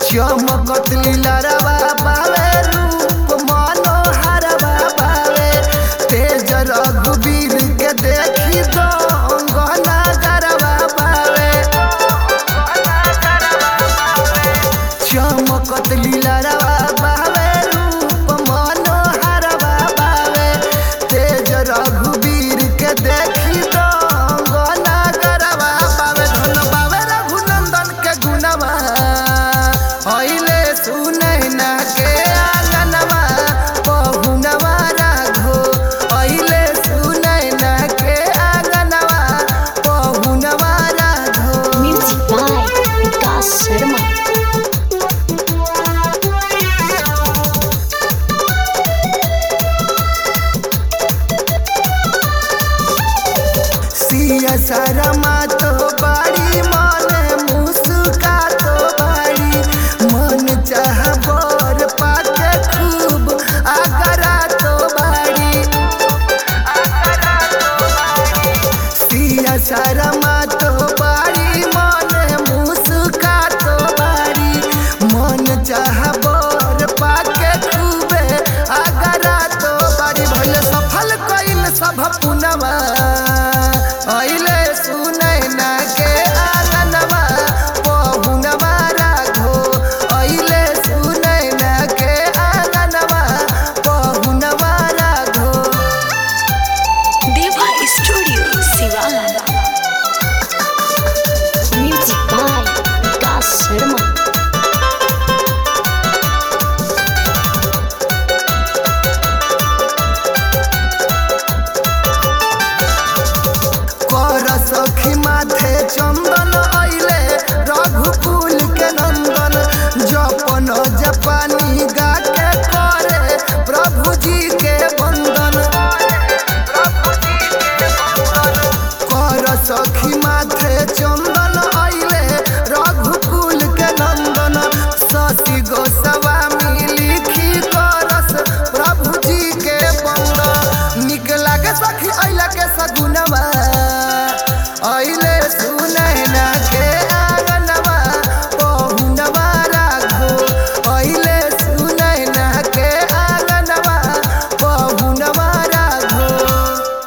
चमकत लीलरवा बावे रूप मनोहरवा बावे तेज रघुवीर के देखी गंगना गरवा बावे चमकत लीलरवा बावे रूप मनोहरवा बावे तेज रघुवीर के देखी गंगना गरवा बावे धन बावे रघुनंदन के गुणवा हईले सुनैना के आंगनवा पहुनवा राघो हईले सुनैना के आंगनवा पहुनवा राघो Music by Vikas Sharma. सिया शरमा तो बड़ी मन मुस्का तो बड़ी मन चाह बर पाके खूब आगरा तो बड़ी सिया शरमा तो बड़ी मन मुस्का तो बड़ी मन चाह बर पाके खूबे आगरा तो बड़ी भइल सफल कइल सब पुनवा अइले सुनैना के आंगनवा पहुनवा राघो अइले सुनैना के आंगनवा पहुनवा राघो Deva Studio, Sivan. Music by Vikas Sharma. कर सखी माथे चंदन अइले रघुकुल